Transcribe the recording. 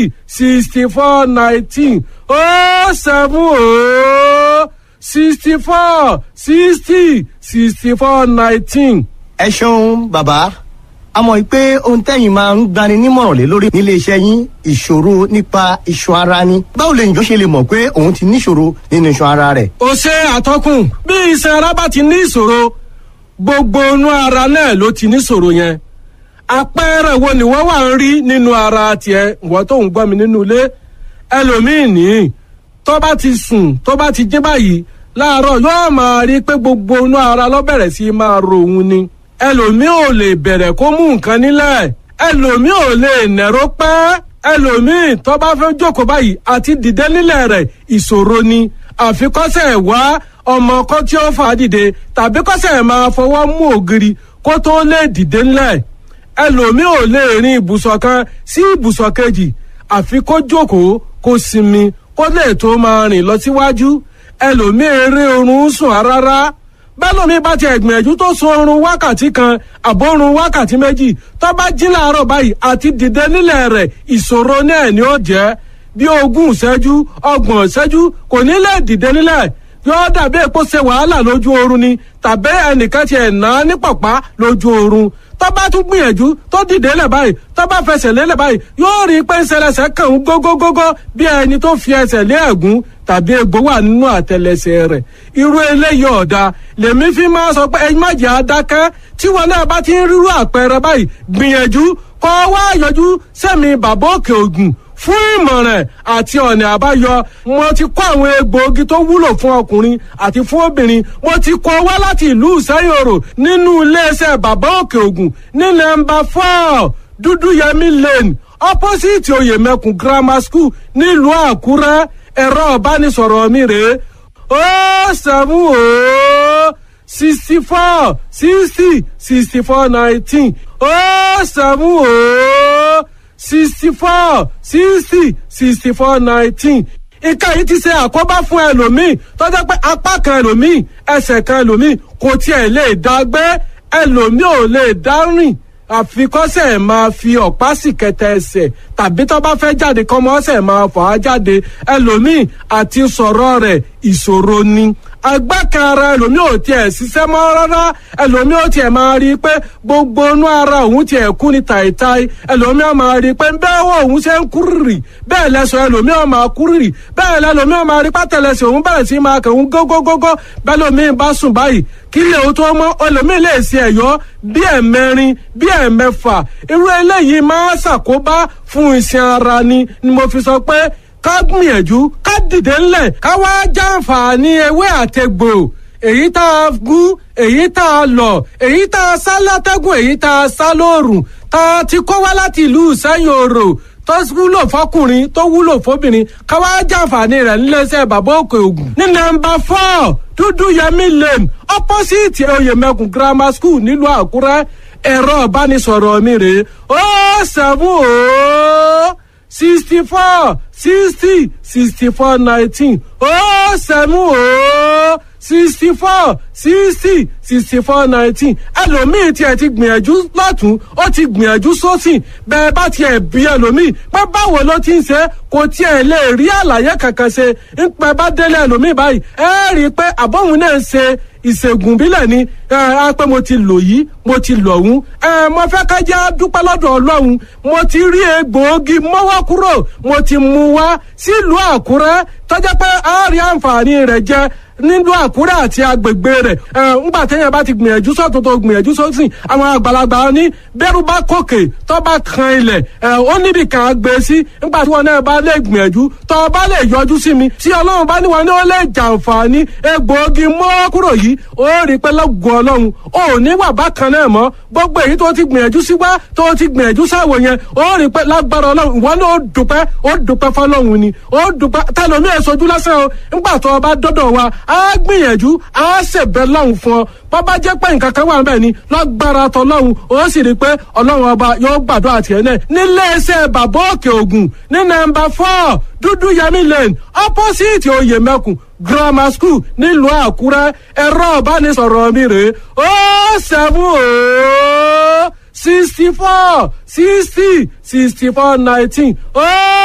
sixty four nineteen ó seven ó sixty four sixty sixty four nineteen. ẹ ṣeun bàbá a mọ̀ pé ohun tẹ́yìn máa ń gbani nímọ̀ràn lé lórí nílé iṣẹ́ yín ìṣòro nípa iṣan ara ni báwo lèyìn tó ṣe lè mọ̀ pé òun ti níṣòro nínú iṣan ara rẹ̀. ó ṣe àtọkùn bí iṣan ara bá ti ní ìṣòro gbogbo inú ara náà ló ti níṣòro yẹn àpẹẹrẹ wo ni wọn wà ń rí nínú ara tiẹ ìwọ tó ń gbọ́ mi nínú ilé ẹlòmíín ní tó bá ti sùn tó bá ti jí báyìí láàárọ̀ yóò máa rí pé gbogbo inú ara ló bẹ̀rẹ̀ sí máa ro òun ni ẹlòmíín ò lè bẹ̀rẹ̀ kó mú nǹkan nílẹ̀ ẹlòmíín ò lè nẹ̀rọ pẹ́ ẹlòmíín tó bá fẹ́ jókòó báyìí àti dìde nílẹ̀ rẹ̀ ìṣòro ni àfikọ́sẹ̀ wá ọmọ kan tí ó fà á dìde tàbí kọ́sẹ̀ máa fọwọ́ mú ògiri kó tó lè dìde ńlẹ̀ ẹlòmíì ò lè rin ibùsọ̀ kan sí ibùsọ̀ kejì àfi kó jókòó kó sinmi kó lè tó máa rìn lọ síwájú ẹlòmíì eré oorun sùn rárá bẹ́lòmíì bá ti ẹ̀gbìyànjú tó sun oorun wákàtí kan àbórun wákàtí méjì tó bá jí láàárọ̀ báyìí àti dìde nílẹ̀ rẹ̀ ìṣòro náà ni ó jẹ́ bí ogún ìṣẹ́jú ọgbọ̀n ìṣẹ́jú kò ní lè dìde nílẹ̀ yóò dàbí èpo ṣe wàhálà lójú oorun ni tàbí ẹnìkan ti ẹ̀ ná ní pọ̀pá lójú oorun tó bá tún gbìyànjú tó dìde lẹ̀ báyìí tó bá fẹsẹ̀ lélẹ̀ báyìí yóò rí pé ńṣẹlẹsẹ̀ kàn ń gógógógó bí ẹni tó fi ẹsẹ̀ lé ẹ̀gún tàbí egbò wà nínú àtẹlẹsẹ̀ rẹ̀ irú eléyìí ọ̀dà lèmi fi máa sọ pé ẹyin má jẹ́ adákẹ́ tí wọn náà bá ti ń rírú àpẹẹrẹ báyìí gbìyànjú kọ́ wá yọjú sẹ́mi bàbá òkè ògùn fún ìmọ̀ràn àti ọ̀nà àbáyọ mo ti kó àwọn egbòogi tó wúlò fún ọkùnrin àti fún obìnrin mo ti kó wá láti ìlú ìsẹ́yòrò nínú iléeṣẹ́ bàbá òkè ògùn ní nọ́mbà four dúdúyẹmí lane opposite oyèmẹkùn grammar school nílùú àkúrẹ́ ẹ̀rọ ìbánisọ̀rọ̀ mi rèé ó sẹ́mu ó sixty four sixty sixty four nineteen ó sẹ́mu ó sixty four sixty sixty four nineteen ìka yìí ti ṣe àkóbá fún ẹlòmíì tó jẹ́ pé apá kan ẹlòmíì ẹsẹ̀ kan ẹlòmíì kò tiẹ̀ lè dá gbé ẹlòmíì ò lè dá rìn àfikọ́sẹ̀ máa fi ọ̀pá sì kẹtẹ ẹsẹ̀ tàbí tó bá fẹ́ jáde kọ́mọ ọ̀sẹ̀ máa fà á jáde ẹlòmíì àti sọ̀rọ̀ rẹ̀ ìṣòro ni agbákan ara ẹlòmíì ò tiẹ̀ ṣiṣẹ́ mọ́ rárá ẹlòmíì ò tiẹ̀ máa rí i pé gbogbo inú ara òun tiẹ̀ kú ni tàìtàì ẹlòmíì ò máa rí i pé bẹ́ẹ̀ wọ òun ṣe ń kúrìrì bẹ́ẹ̀ lẹ́sọ̀ ẹlòmíì ò máa kúrìrì bẹ́ẹ̀ lẹ́lòmíì ò máa rí pátẹ́lẹsẹ̀ òun bẹ̀rẹ̀ sí máa kẹ̀hún gógógógó bẹ́ẹ̀ lòmíì bá sùn báyìí kí lè o tó mọ́ ẹlòmíì lè ṣe ẹ̀yọ́ bí ẹ̀mẹrin bí ẹ̀mẹfà irú eléyìí máa ṣàkóbá fún iṣan ara ni ni mo fi sọ pé ká gbìyànjú ká dìde ńlẹ̀ ká wá jàǹfààní ewé àtegbò èyí tá a gún èyí tá a lọ èyí tá a sá látẹ́gùn èyí tá a sá lóòrùn tá a ti kó wá láti ìlú sẹ́yìn òrò tó wúlò fọkùnrin tó wúlò fóbìnrin ká wá jàǹfààní rẹ̀ níléeṣẹ́ bàbá òkè ògùn ní nọ́mbà four dúdú yẹmí lane opposite oyèmẹkùn grammar school nílùú àkúrẹ́ ẹ̀rọ ìbánisọ̀rọ̀ mi rèé ó sẹ́fún ó sixty four sixty sixty four nineteen ó sẹ́mu ó sixty four sixty sixty four nineteen ẹlòmíì tiẹ̀ ti gbìyànjú lọ́tún ó ti gbìyànjú sósìn bẹ́ẹ̀ bá tiẹ̀ bí ẹlòmíì pé báwo ló ti ń ṣe kò tiẹ̀ lè rí àlàyé kankan ṣe ń pẹ́ bá délé ẹlòmíì báyìí ẹ rí i pé àbọ̀hún náà ń ṣe ìṣègùn bílẹ̀ ni ẹ á pé mo ti lò yìí mo ti lò ọ̀hún ẹ mo fẹ́ ká jẹ́ dúpẹ́ lọ́dọ̀ ọlọ́run mo ti rí egbòogi mọ́wọ́ kúrò mo ti mú wá sílùú àkúrẹ́ tọ́jà pé a rí àǹfààní rẹ̀ jẹ nílùú àkúrẹ́ àti agbègbè rẹ̀ ẹ ńgbà téèyàn bá ti gbìyànjú sọ́tún tó gbìyànjú sósìn àwọn àgbàlagbà ní bẹ́rù bá kòkè tó bá kan ilẹ̀ ẹ ó níbi kan gbé sí ńgbà tí wọn náà bá lè gbìyànjú tó bá lè yọjú sí mi tí ọlọ́run bá níwọ̀n ní ó lè jàǹfààní egbòogi mọ́ kúrò yìí ó rí pé lọ́gùn ọlọ́run ó ní wà bákan náà mọ́ gbogbo èyí tó ti gbìyànjú sí wá tó ti gbìyànjú sáwò yẹn ó rí pé lágbára ọlọ́run ìwọ náà ó dùpẹ́ ó dùpẹ́ fọlọ́run ni ó dùpẹ́ tẹlomi ẹ̀ sojú lásán o ńgbà tó o bá dọ́dọ̀ wa á gbìyànjú á ṣèbẹ̀ lọ́hùn fún ọ bàbá jẹ́ pé nǹkan kan wà níbẹ̀ ni lágbára tọlọ́hun ó sì rí i pé ọlọ́run ọba yóò gbàdúrà tiẹ̀ náà níléeṣẹ́ bàbá òkè ògùn ní nọ́mbà four dúdú yẹmí lane opposite oyèmẹkùn grammar school nílùú àkúrẹ́ ẹ̀rọ ìbánisọ̀rọ̀ mi rèé ó seven ó sixty four sixty sixty four nineteen ó.